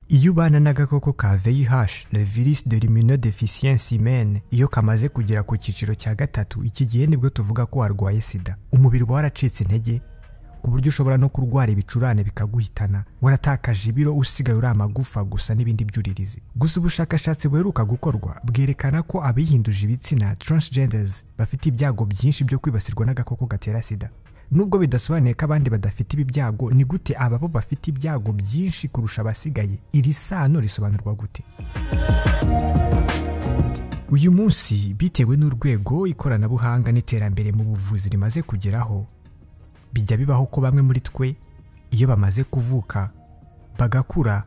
iyo ubana n'agakoko ka VIH le virus de l'immunodeficience humaine iyo kamaze kugera ku cyiciro cya gatatu iki gihe nibwo tuvuga ko warwaye sida umubiri uba waracitse intege ku buryo ushobora no kurwara ibicurane bikaguhitana waratakaje ibiro usigaye uri amagufa gusa n'ibindi byuririzi gusa ubushakashatsi buheruka gukorwa bwerekana ko abihinduje ibitsina transgenders bafite ibyago byinshi byo kwibasirwa n'agakoko gatera sida nubwo bidasobanuye ko abandi badafite ibi byago ni gute ababo bafite ibyago byinshi kurusha abasigaye iri sano risobanurwa gute uyu munsi bitewe n'urwego ikoranabuhanga n'iterambere mu buvuzi rimaze kugeraho bijya bibaho ko bamwe muri twe iyo bamaze kuvuka bagakura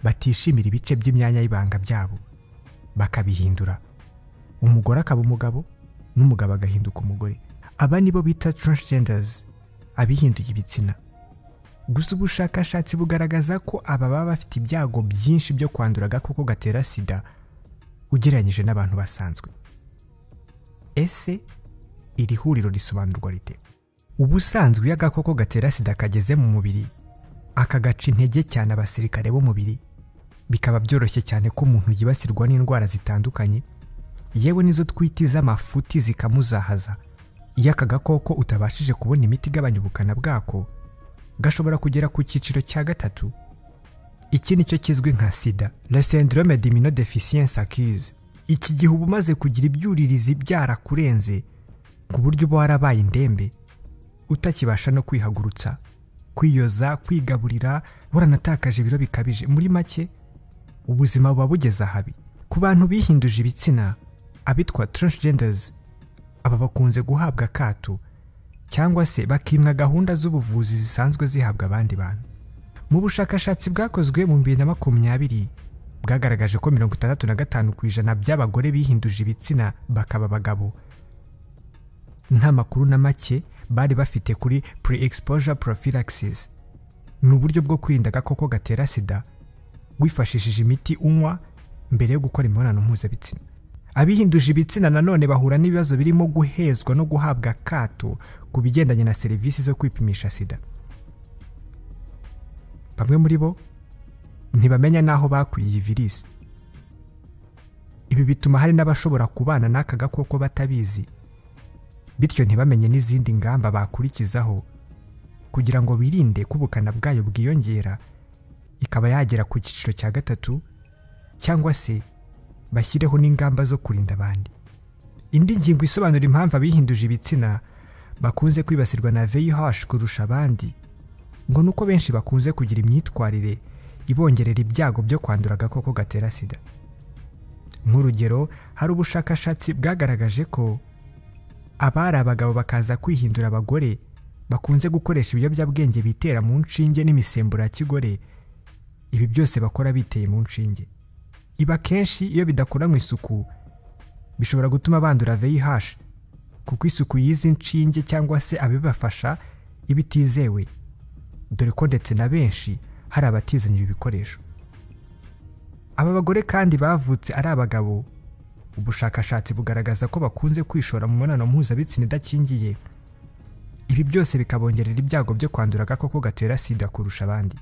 batishimira ibice by'imyanya y'ibanga byabo bakabihindura umugore akaba umugabo n'umugabo agahinduka umugore aba nibo bita transgenders abihinduye ibitsina gusa ubushakashatsi bugaragaza ko aba baba bafite ibyago byinshi byo kwandura agakoko gatera sida ugereranyije n'abantu basanzwe ese iri huriro risobanurwa rite ubusanzwe iyo agakoko gatera sida kageze mu mubiri akagaca intege cyane abasirikare b'umubiri bikaba byoroshye cyane ko umuntu yibasirwa n'indwara zitandukanye yewe n'izo twita iz'amafuti zikamuzahaza iyo aka gakoko utabashije kubona imiti igabanya ubukana bwako gashobora kugera ku cyiciro cya gatatu iki ni cyo kizwi nka sida la syndrome d'immunodeficience acquise iki gihe uba umaze kugira ibyuririzi byarakurenze ku buryo uba warabaye indembe utakibasha no kwihagurutsa kwiyoza kwigaburira waranatakaje ibiro bikabije muri make ubuzima buba bugeze ahabi ku bantu bihinduje ibitsina abitwa transgenders aba bakunze guhabwa akato cyangwa se bakimwa gahunda z'ubuvuzi zisanzwe zihabwa abandi bantu mu bushakashatsi bwakozwe mu bibiri na makumyabiri bwagaragaje ko mirongo itandatu na gatanu ku ijana by'abagore bihinduje ibitsina bakaba abagabo nta makuru na make bari bafite kuri pre exposure prophylaxis ni uburyo bwo kwirinda agakoko gatera sida wifashishije imiti unywa mbere yo gukora imibonano mpuzabitsina abihinduje ibitsina nanone bahura n'ibibazo birimo guhezwa no guhabwa akato ku bigendanye na serivisi zo kwipimisha sida bamwe muri bo ntibamenya n'aho bakwiye iyi virisi ibi bituma hari n'abashobora kubana n'aka gakoko batabizi bityo ntibamenye n'izindi ngamba bakurikizaho kugira ngo birinde ko ubukana bwayo bwiyongera ikaba yagera ku cyiciro cya gatatu cyangwa se bashyireho n'ingamba zo kurinda abandi indi ngingo isobanura impamvu abihinduje ibitsina bakunze kwibasirwa na VIH kurusha abandi ngo nuko benshi bakunze kugira imyitwarire ibongerera ibyago byo kwandura agakoko gatera sida nk'urugero hari ubushakashatsi bwagaragaje ko abari abagabo bakaza kwihindura abagore bakunze gukoresha ibiyobyabwenge bitera mu nshinge n'imisemburo ya kigore ibi byose bakora biteye mu nshinge iba kenshi iyo bidakoranwe isuku bishobora gutuma bandura VIH kuko isuku y'izi nshinge cyangwa se abibafasha iba itizewe dore ko ndetse na benshi hari abatizanye ibi bikoresho aba bagore kandi bavutse ari abagabo ubushakashatsi bugaragaza ko bakunze kwishora mu mibonano mpuzabitsina idakingiye ibi byose bikabongerera ibyago byo kwandura agakoko gatera sida kurusha abandi